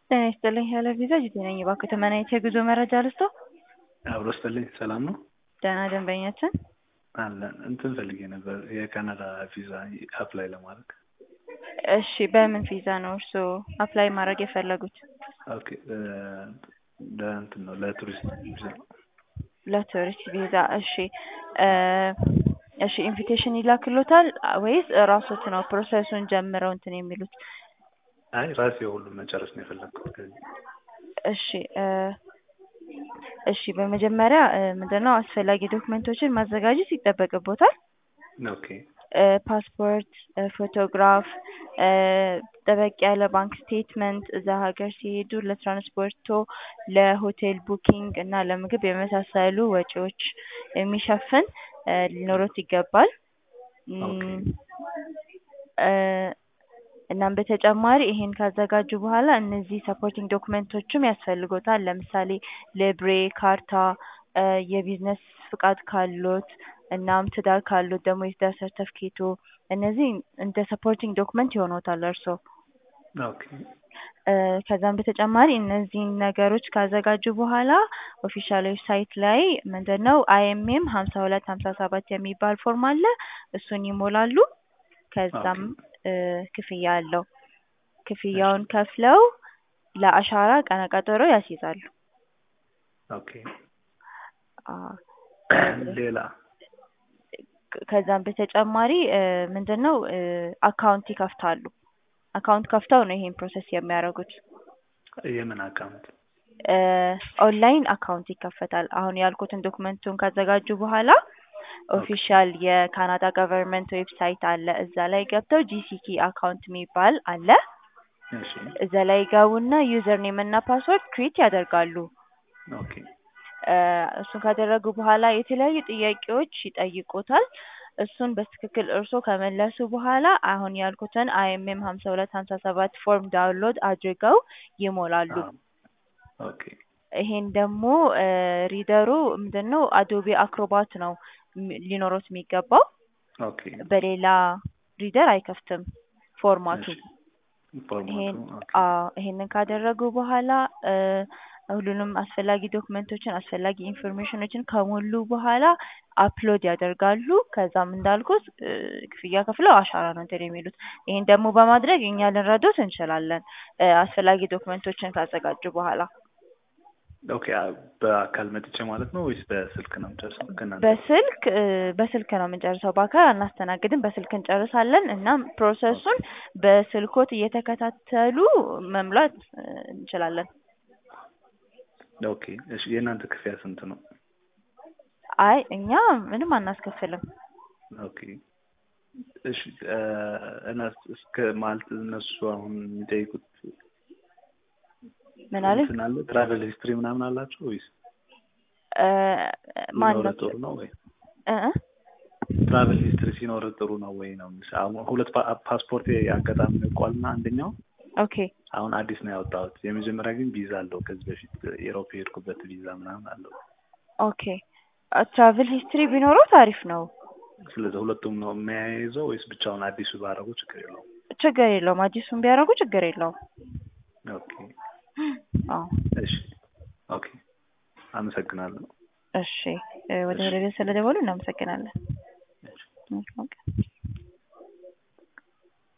ጤና ይስጥልኝ ያለ ቪዛ ጂቴ ነኝ። እባክዎ ተመናይት የጉዞ መረጃ ልስጦ? አብሮ ስጥልኝ። ሰላም ነው? ደህና ደንበኛችን አለን። እንትን ፈልጌ ነበር የካናዳ ቪዛ አፕላይ ለማድረግ። እሺ፣ በምን ቪዛ ነው እርስዎ አፕላይ ማድረግ የፈለጉት? ኦኬ፣ ለእንትን ነው ለቱሪስት ቪዛ። ለቱሪስት ቪዛ። እሺ እሺ፣ ኢንቪቴሽን ይላክሎታል ወይስ ራሶት ነው ፕሮሰሱን ጀምረው እንትን የሚሉት? አይ ራሴ ሁሉም መጨረስ ነው የፈለግኩት ከዚህ እሺ እሺ በመጀመሪያ ምንድነው አስፈላጊ ዶክመንቶችን ማዘጋጀት ይጠበቅቦታል። ኦኬ ፓስፖርት፣ ፎቶግራፍ፣ ጠበቅ ያለ ባንክ ስቴትመንት፣ እዛ ሀገር ሲሄዱ ለትራንስፖርቶ፣ ለሆቴል ቡኪንግ እና ለምግብ የመሳሰሉ ወጪዎች የሚሸፍን ሊኖሮት ይገባል። እናም በተጨማሪ ይሄን ካዘጋጁ በኋላ እነዚህ ሰፖርቲንግ ዶክመንቶችም ያስፈልጎታል። ለምሳሌ ልብሬ፣ ካርታ፣ የቢዝነስ ፍቃድ ካሎት እናም ትዳር ካሎት ደግሞ የትዳር ሰርተፍኬቶ እነዚህ እንደ ሰፖርቲንግ ዶክመንት ይሆኖታል እርስዎ። ኦኬ ከዛም በተጨማሪ እነዚህን ነገሮች ካዘጋጁ በኋላ ኦፊሻል ዌብሳይት ላይ ምንድነው አይኤምኤም ሀምሳ ሁለት ሀምሳ ሰባት የሚባል ፎርም አለ። እሱን ይሞላሉ። ከዛም ክፍያ አለው። ክፍያውን ከፍለው ለአሻራ ቀነ ቀጠሮ ያስይዛሉ። ኦኬ ሌላ ከዛም በተጨማሪ ምንድነው አካውንት ይከፍታሉ። አካውንት ከፍተው ነው ይሄን ፕሮሰስ የሚያደርጉት። የምን አካውንት? ኦንላይን አካውንት ይከፈታል። አሁን ያልኩትን ዶክመንቱን ካዘጋጁ በኋላ ኦፊሻል የካናዳ ገቨርንመንት ዌብሳይት አለ። እዛ ላይ ገብተው ጂሲኪ አካውንት የሚባል አለ። እሺ እዛ ላይ ገቡና ዩዘር ኔም እና ፓስወርድ ክሬት ያደርጋሉ። ኦኬ እሱን ካደረጉ በኋላ የተለያዩ ጥያቄዎች ይጠይቁታል። እሱን በትክክል እርስዎ ከመለሱ በኋላ አሁን ያልኩትን አይኤምኤም ሀምሳ ሁለት ሀምሳ ሰባት ፎርም ዳውንሎድ አድርገው ይሞላሉ። ኦኬ ይሄን ደግሞ ሪደሩ ምንድነው አዶቤ አክሮባት ነው ሊኖሮት የሚገባው። ኦኬ በሌላ ሪደር አይከፍትም ፎርማቱ። ይሄን አዎ ይሄንን ካደረጉ በኋላ ሁሉንም አስፈላጊ ዶክመንቶችን አስፈላጊ ኢንፎርሜሽኖችን ከሞሉ በኋላ አፕሎድ ያደርጋሉ። ከዛም እንዳልኩት ክፍያ ከፍለው አሻራ ነው እንትን የሚሉት። ይሄን ደግሞ በማድረግ እኛ ልንረዶት እንችላለን አስፈላጊ ዶክመንቶችን ካዘጋጁ በኋላ። ኦኬ በአካል መጥቼ ማለት ነው ወይስ በስልክ ነው የምጨርሰው? ከእናንተ በስልክ በስልክ ነው የምንጨርሰው። በአካል አናስተናግድም፣ በስልክ እንጨርሳለን። እናም ፕሮሰሱን በስልኮት እየተከታተሉ መሙላት እንችላለን። ኦኬ እሺ የእናንተ ክፍያ ስንት ነው? አይ እኛ ምንም አናስከፍልም። ኦኬ እሺ እና እስከ ማለት እነሱ አሁን የሚጠይቁት ምን አለ እንትን አለ ትራቨል ሂስትሪ ምናምን አላቸው ወይስ ማን ሲኖር ነው ጥሩ ነው ወይ? እ እ ትራቨል ሂስትሪ ሲኖር ጥሩ ነው ወይ ነው? አሁን ሁለት ፓስፖርት አጋጣሚ ያውቋልና አንደኛው ኦኬ አሁን አዲስ ነው ያወጣሁት። የመጀመሪያ ግን ቪዛ አለው ከዚህ በፊት ኤሮፕ የሄድኩበት ቪዛ ምናምን አለው። ኦኬ ትራቭል ሂስትሪ ቢኖረው አሪፍ ነው። ስለዚህ ሁለቱም ነው የሚያይዘው ወይስ ብቻውን አዲሱ ባደረጉ ችግር የለውም? ችግር የለውም። አዲሱን ቢያደርጉ ችግር የለውም። ኦኬ አዎ እሺ ኦኬ አመሰግናለሁ። እሺ ወደ ሬዲዮ ስለደወሉ እናመሰግናለን። እሺ። ኦኬ